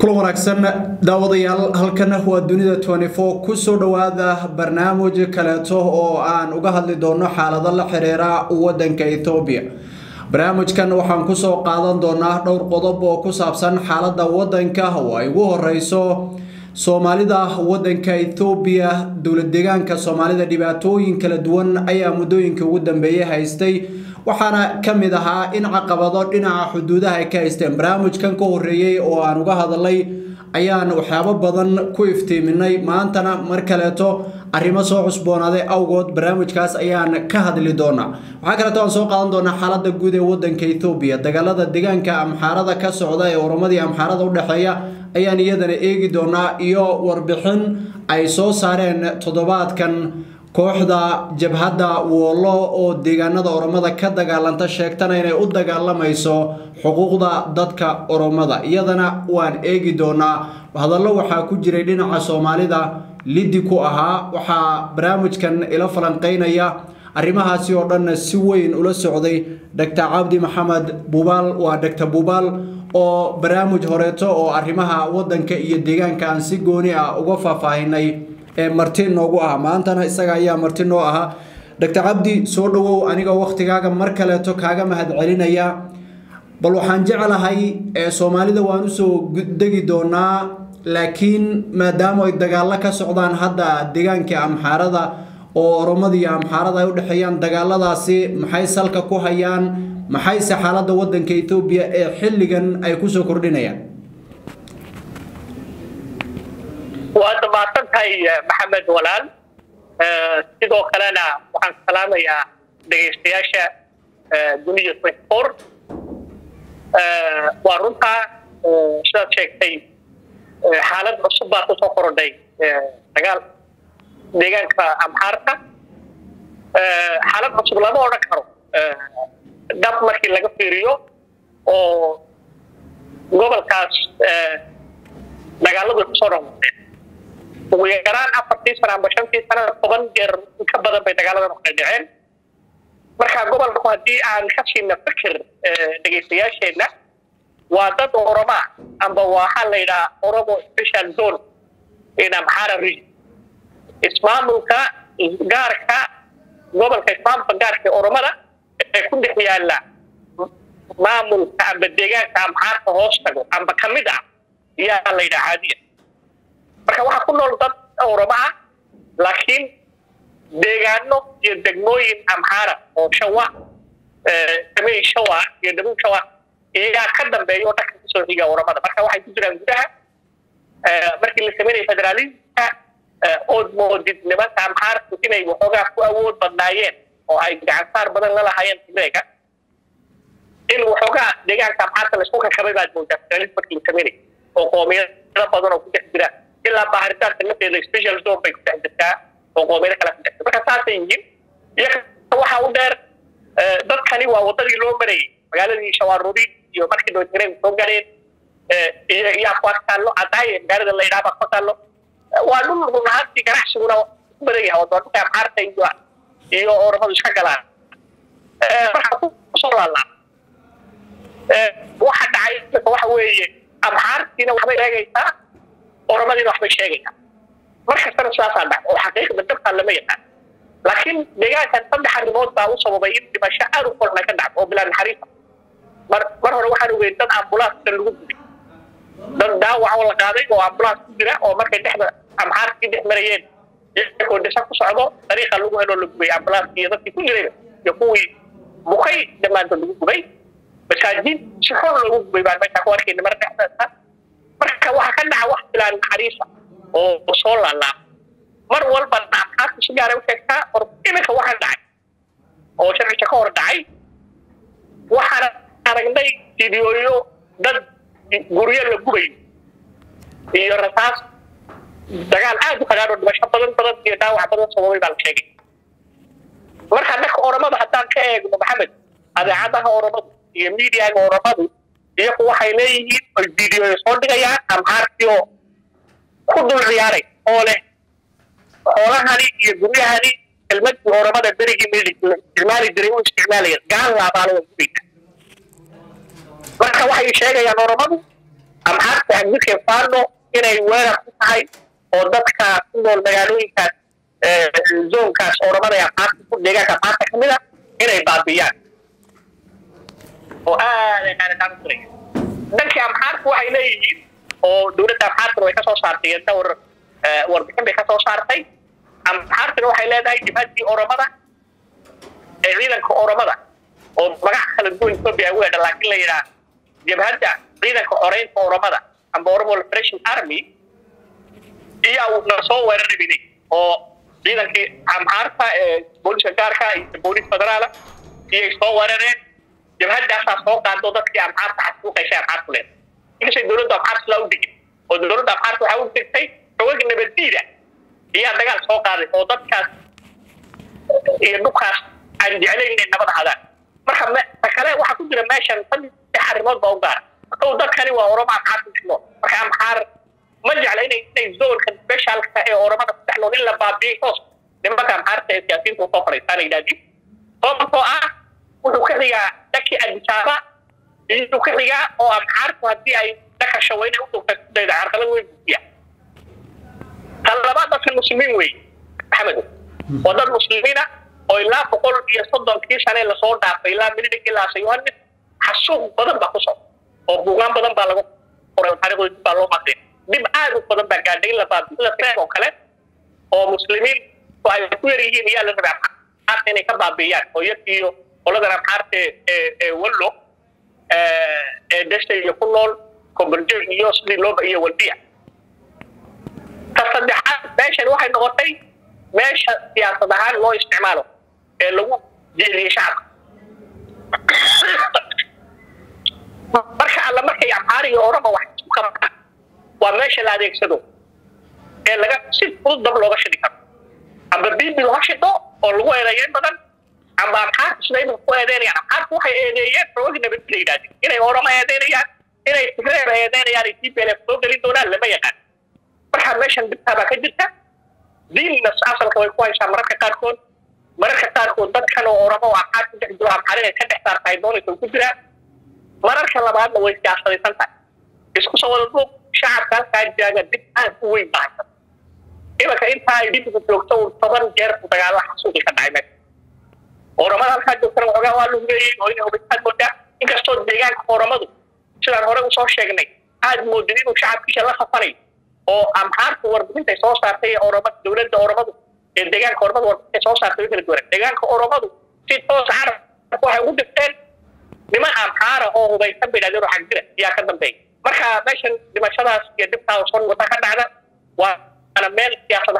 kulan wanaagsan daawadayaal halkana waa dunida kusoo dhowaada barnaamij kaleeto oo aan uga hadli doono xaalado la xiriira wadanka ethoobiya barnaamijkan waxaan kusoo qaadan doonaa dhowr qodob oo ku saabsan xaalada wadanka oo ay ugu horeyso soomaalida wadanka ethoobiya dowlad deegaanka soomaalida dhibaatooyin kala duwan ayaa muddooyinka ugu dambeeyay haystay waxaana ka mid ahaa in caqabado dhinaca xuduudaha ay ka haysteen barnaamijkan ka horeeyey oo aan uga hadalay ayaan waxyaabo badan ku iftiiminay maantana mar kaleeto arrimo soo cusboonaaday awgood barnaamijkaas ayaan ka hadli doonaa waxaa kaleeto aan soo qaadan doonaa xaalada guud ee wadanka ethoobiya dagaalada deegaanka amxaarada ka socda ee oromadii amxaarada udhexeeya ayaan iyadana eegi doonaa iyo warbixin ay soo saareen toddobaadkan kooxda jabhadda woolo oo deegaanada oromada ka dagaalanta sheegtana inay u dagaalamayso xuquuqda dadka oromada iyadana waan eegi doonaa hadallo waxaa ku jiray dhinaca soomaalida liddi ku ahaa waxaa barnaamijkan ila falanqeynaya arrimahaasi oo dhanna si weyn ula socday doctor cabdi maxamed bubaal waa doctor bubaal oo barnaamij horeeto oo arrimaha wadanka iyo deegaanka aan si gooni ah uga faahfaahinay ee marti noogu ah maantana isaga ayaa marti noo ahaa doctor cabdi soo dhowow aniga waktigaaga mar kaleeto kaaga mahad celinaya bal waxaan jeclahay soomaalida waan usoo degi doonaa laakiin maadaama ay dagaalo ka socdaan hadda deegaanka amxaarada oo oromada iyo amxaarada ay udhexeeyaan dagaaladaasi maxay salka ku hayaan maxayse xaalada wadanka ethoobiya ee xilligan ay kusoo kordhinayaan waad mahadsan tahay maxamed walaal sidoo kalena waxaan salaamayaa dhegaystayaasha dunida twenty-four waa runtaa sidaad sheegtay xaalad cusub baa kusoo korodhay dagaal deegaanka amxaarka xaalad cusub lama odhan karo dhab markii laga fiiriyo oo gobolkaas dagaaladu kusoo noqdeen ugu yaraan afartii sana amba shantii sana toban jeer ka badan bay dagaaladan kala dhaceen marka gobolku haddii aan ka siina fikir dhegaystayaasheenna waa dad oroma amba waxaa la yidhaha oromo special zone in amxara region ismaamulka gaarka gobolka ismaamulka gaarka ee oromada ee ku dhex yaala maamulka amba deegaanka amxaarka hoos tago amba kamid ah yaa la yidhaha caadiya marka waxaa ku nool dad oromo ah laakiin deegaano iyo degmooyin amxaara oo shawa damey shawa iyo dhabuub shawa iyagaa ka dambeeya oo dhanka kasoo xiga oromada marka waxay ku jiraan gudaha markii la sameynaya federalismka ood moodid nimanka amxaarku inay waxoogaa ku awood badnaayeen oo ay gacansaar badan la lahaayeen tigreega in waxoogaa deegaanka amxaarka laisku kakabay baad moodaa federalism markii la sameynaya oo qoomiyado badan oo ku dhex jira ilaa baaritaanka lafteeda special zone bay ku dhex jirtaa oo qoomiyado kale ku dhex jirta marka saasay yihiin iyaga waxaa u dheer dadkani waa wadadii loo marayay magaaladii shawaarubi iyo markii dowladgareen soo gaareen iyo yaa ku agtaallo cadaaye magaalada la yidhaha baa ku taallo waa dhul run ahaantii ganacsiguna ku badan yahay oo doonka amxaarta iyo iyo oromadu iska galaan marka kusoo laalaa waxa dhacay waxa weeye amxaartiina waxbay sheegaysaa oromadiina waxbay sheegaysaa mar kastana sidaasaa dhac oo xaqiiqda dabkaa lama yaqaan laakiin deegaankan saddex arrimood baa u sababay in dhimasho aad u kolna ka dhacdo oo bilaa naxariisa mar mar hore waxaan ogeyn dad ambulaaska lagu gubay dad dhaawac oo la qaaday oo ambulaans ku jira oo markay dhexda amxaarkii dhex marayeen iyagoo dhisa ku socdo dariiqa lagu heloo la gubay ambulanskii iyo dadkii ku jirayba iyo kuwii bukay dhammaantood lagu gubay masaajid si xor loogu gubay baan meesha ku arkayna mar dhexdeeda marka waxaa ka dhaca wax bilaa naxariisa oo soo laalaaba mar walba amxaarku si gaara u sheegtaa or iminka waxaa dhacay oo sharciga ka hor dhacay waxaan aragnay fideooyo dad guryo la gubayo iyo rasaas dagaal aad u qadhaan oo dhimasho badan badan iyo dhaawac badan sababay baa la sheegay marka dhanka oromada haddaan ka eegno maxamed adeecadaha oromadu iyo miidiyaga oromadu iyagu waxay leeyihiin oy fideoyo soo dhigayaan amxaarkii oo ku dul ciyaaray oo leh xoolahani iyo guryahani kelmadii oromada berigii isticmaali jiray u isticmaalaya gaal laabaalo waa gubayna marka waxay sheegayaan oromadu amxaarta xagdidka faano inay weerar ku tahay oo dadka ku nool magaalooyinkaas zoonkaas oramada amxaarta ku deegaanka amxaarta kamid a inay baabiyaan oo aad ay qaadataan u diraya dhankii amxaarta waxay leeyihiin oo dowladda amxaartana way ka soo saartay iyo dhowr warbixin bay ka soo saartay amxaartana waxay leedahay jibhadii oramada ee ciidanka oramada oo magaca kala duwan ethiopia ugu hedha laakiin la yidhaha jabhadda ciidanka xoreynta oramada amba oromo liberation army iyaa na soo weerarabinay oo ciidankii amxaarta ee booliska gaarka iyo boolis federaala iyay soo weerareen jabhaddaasaa soo qaado dadkii amxaarta xasuuqaysay amxaartu leed inkastay dowladda amxaarta laa u digin oo dowladda amxaarta waxaa u digtay xogag nabaddiida iyaa dagaal soo qaaday oo dadkaas iyo dhulkaas aan jeclayn inay nabad hadaan marka ta kale waxaa ku jira meeshan saddex arrimood baa u gaara kow dadkani waa oroma amxaar ku dhex nool marka amxaar ma jecla inay inay zoonka specialka ee oramada ku dhex nool in la baabiyey hoos nimanka amxaarta ee siyaasiyiinta usoo fadhiistaan yidhahdin sababtoo ah wuxuu ka xigaa dhankii adisaaba iyuu ka xigaa oo amxaartu haddii ay dhanka shaweyne u dhugta kudayda carqalad weyn buufiya tan labaad dadka muslimiin wey maxamed waa dad muslimiina oo ilaa boqol iyo soddonkii sane lasoo dhaafay ilaa milidig ilaa yohanis xasuuq badan baa ku socda oo buugaan badan baa lagu qoray taariikhdooda dib baa loo maqlay dib aad u badan baa gaadhay in la baabiyo oo kale oo muslimiin oo ay ku yar yihiin iyaa la rabay amxaarta inay ka baabiiyaan oo iyag iyo qoladan amxaarta ee ee wallo ee desta iyo ku nool komberjo iyo sidii looba iyo walbiya ta saddexaad meeshan waxay noqotay meesha siyaasad ahaan loo isticmaalo ee lagu jeediyey shacabka marka alla markay amxaar iyo orama wax isku qabtaan waa meesha la adeegsado ee laga si fudud dab looga shidi karo amba bibi loo shido oo lagu eedeeyo in badan amba amxaarta sida imika ku eedeynayaan amxaarta waxay eedeeyeen xooga nabad la yidhahdeen inay orama eedeynayaan inay tigreer eedeynayaan ay tplf soo gelin doonaan lama yaqaan marka meeshan dhibtaa baa ka jirta diinna asalka way ku haysaa mararka qaarkood mararka qaarkood dadkan oo oramo oo amxaar ku dhex jiro amxaar inay ka dhex saartahay doonaysa ku jiraa mararka labaadna way siyaasadaysan tahay isku soo wada duub shacabka halkaa jaaga dib aad u weyn baa haysa imanka intaa ay dhibigu joogto uu toban jeer ku dagaalo xasuuqi ka dhacay meesha oramada halkaa joogtana waxoogaa waa lugeeyey oo inay hubisaad moodaa inkastoo deegaanka oramadu sidaan hore usoo sheegnay aad moodid inuu shacabkiisa la safanay oo amxaarta warbixintay soo saartay ee orama dowladda oramadu ee deegaanka oramadu warbixintay soo saartay way kala duwanaan deegaanka oramadu si toos carab waxay ugu dhigteen niman amxaara oo hubaysan bay dhahdeen oo xagjira yaa ka dambeeya marka meeshan dhimashadaas iyo dhibtaa soo wata ka dhacda waana meel siyaasada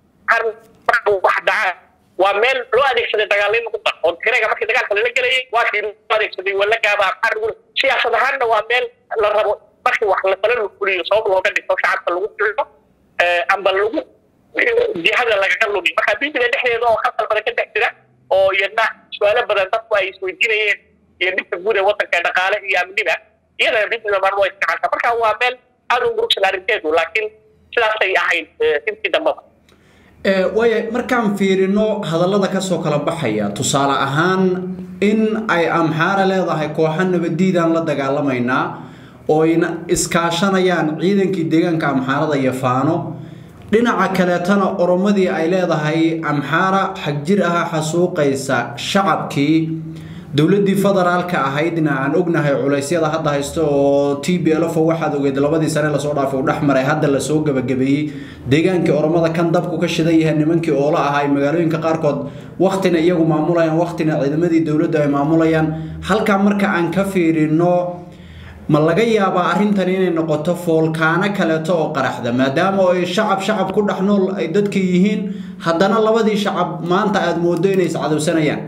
wax dhacaa waa meel loo adeegsaday dagaalin lagu dar oo tigreega markii dagaalka lala gelayay waa kii loo adeegsaday walagaaba amxaar lagu siyaasad ahaanna waa meel la rabo markii wax la fala la fuliyo sabab looga dhigto shacabka lagu fico amba lagu jihada lagaga lumiyo marka bibiga dhexdeeda oo khasal badan ka dhex jira oo iyadna su-aalo badan dadku ay isweydiinayeen iyo dhibka guud ee wadanka ee dhaqaale iyo amniga iyadana bibiga mar waa isticmaalta marka waa meel aada u murugsan arrinteedu laakiin sidaasay ahayd intii dambaba waaya markaan fiirino hadallada kasoo kala baxaya tusaale ahaan in ay amxaara leedahay kooxa nabadiidaan la dagaalamaynaa oo ayna iskaashanayaan ciidankii deegaanka amxaarada iyo faano dhinaca kaleetana oromadii ay leedahay amxaara xagjir aha xasuuqaysa shacabkii dowladii federaalka ahaydna aan ognahay culeysyada hadda haysto oo t b lf waxaad ogeed labadii sane lasoo dhaafay u dhexmaray hadda lasoo gabagabeeyey deegaankii oromada kan dabku ka shidan yahay nimankii oola ahaa magaalooyinka qaarkood waktina iyagu maamulayaan waktina ciidamadii dowladdu ay maamulayaan halkaa marka aan ka fiirino ma laga yaabaa arrintan inay noqoto foolkaano kaleeto oo qaraxda maadaama ay shacab shacab ku dhex nool ay dadka yihiin haddana labadii shacab maanta aada moodo inay iscadowsanayaan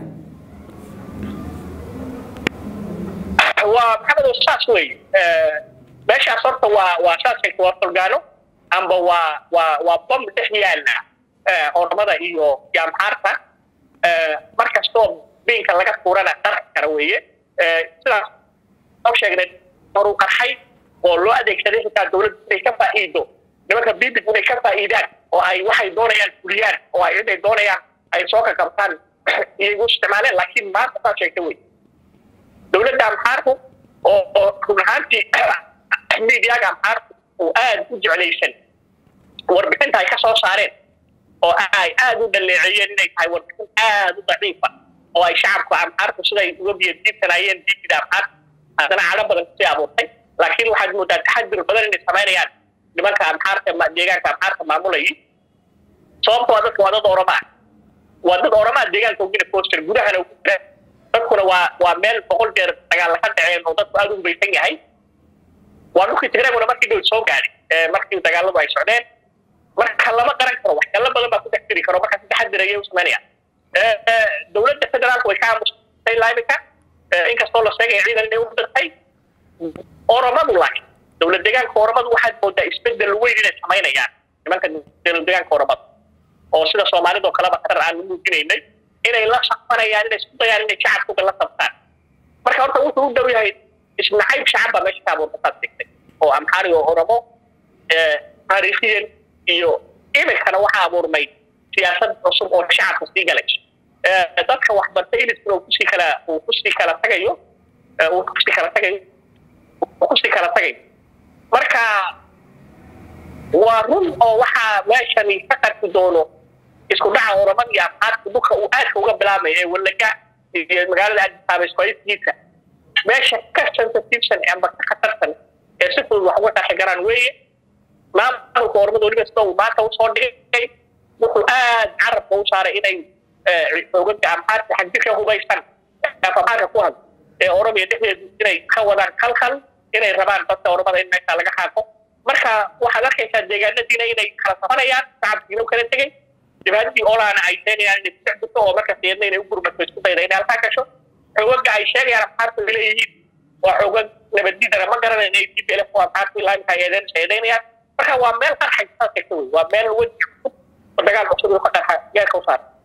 waa maxamed saas wey meeshaas horta waa waa saas sheegta waa folgaano amba waa waa waa bom dhex yaala oramada iyo iyo amxaarta markastoo biinka laga tuurana qarxi kara weeye sidaas soo sheegnay horuu qarxay oo loo adeegsaday xitaa dowladda inay ka faa'iido nimanka bibig inay ka faa'iidaan oo ay waxay doonayaan fuliyaan oo ay ciday doonayaan ay soo kakabtaan iyay u isticmaaleen laakiin maanta saa sheegta wey dowladda amxaarku oo oo run ahaantii miidiyaga amxaarku uu aada u jeclaysan warbixinta ay ka soo saareen oo ay aada u dhaleeceeyeen inay tahay warbixin aada u daciifa oo ay shacabka amxaarku siday uga biyadiibsanayeen diidida amxaarka haddana cadho badan kusii abuurtay laakiin waxaad moodaa taxadur badan inay samaynayaan nimanka amxaarka deegaanka amxaarka maamulayay sababtoo dadka waa dad oramaa waa dad oramaa deegaanka ugina poster gudahana ugu jira dadkuna waa waa meel boqol jeer dagaalla ka dhaceen oo dadku aada u hubaysan yahay waa dhulkii tigreeguna markii dhow soo gaadhay markii dagaaladu ay socdeen marka lama qaran karo waxyaalo badan baa ku dhex jiri karo marka si taxadir ayay u samaynayaan dowladda federaalku way ka aamusay ilaa imika inkastoo la sheegaya ciidan inay u dirtay oromadu laakiin dowlad deegaanka oromadu waxaad moodaa isbedel weyn inay samaynayaan nimanka dowlad deegaanka oromadu oo sida soomaalida oo kaleba qarar aan u muujinaynay inay la safanayaan inay isku dayaan inay shacabkuga la sabtaan marka horta wuxuu u dhow yahay isnacayb shacab baa meesha ka abuurta saad sheegtay oo amxaari oo oromo taariikhiyan iyo iminkana waxaa abuurmay siyaasad cusub oo shacabka sii galay dadka waxbartay iliskuna uu kusii kala uu kusii kala tagayo uu kusii kala tagayo uu kusii kala tagayo marka waa run oo waxaa meeshani ka qarki doono isku dhaca oramada iyo afxaadka dhulka uu aadka uga bilaabay ee wallaga iyo magaalada aadisaaba isfaaiskiisa meesha ka sensitivesan amba ka khatarsan ee si fudud wax uga qarxi garaan weeye maamulka ormada weliba sida uu maanta usoo dhigay wuxuu aad carabka u saaray inay xoogaga amxaarka xagdika hubaysan afamaarka ku had ee oromiya dhexdeedu inay ka wadaan kalkal inay rabaan dadka ormada in meesha laga xaaqo marka waxaad arkaysaa deegaanadiina inay kala safanayaan shacabkiina u kala tegay dhibaatadii olaana ay keenayaan inay ku jirto oo marka siyadna inay u gurmato isku dayda inay halkaa gasho xoogaga ay sheegayaan amxaarku ay leeyihiin waa xoogag nabaddiidana ma garanay inay dib ele ku amxaarku ilaa inta eedeen sheedaynayaan marka waa meel qarxay saas sheegta wey waa meel weji dagaal cusub uu ka qarxa geerka u saara